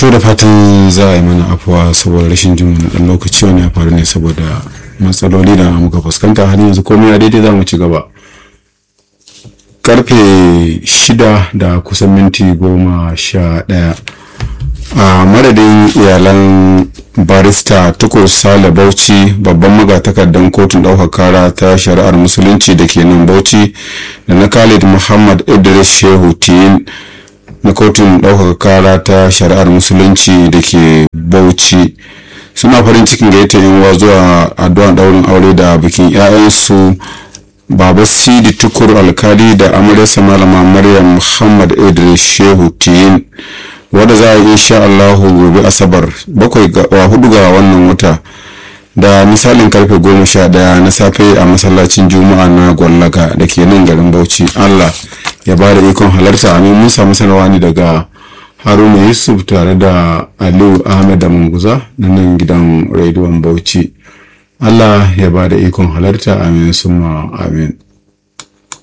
to da fatan za a yi mana afuwa saboda rashin jin wani dan lokaci wani ya faru ne saboda matsaloli da muka fuskanta har yanzu komai ya daidai za mu ci gaba karfe shida da kusan minti goma sha ɗaya a madadin iyalan barista tukur sale bauchi babban magatakardan kotun ɗaukar kara ta shari'ar musulunci da ke nan bauchi da na khalid muhammad idris shehu tiyin na kotun ɗaukaka kara ta shari'ar musulunci da ke bauchi suna farin cikin gaita yin zuwa addu'an ɗaurin aure da bikin 'ya'yansu baba sidi tukur alkali da amaryarsa malama maryam muhammad idris shehu tiyin wadda za a yi insha allahu gobe asabar bakwai wa hudu ga wannan wata da misalin karfe goma sha daya na safe a masallacin juma'a na gwallaga da ke nan garin bauchi allah ya ba da ikon halarta amin mun samu sanarwa ne daga haruna yusuf tare da aliyu ahmed da manguza na nan gidan rediyon bauchi allah ya ba da ikon halarta amin summa amin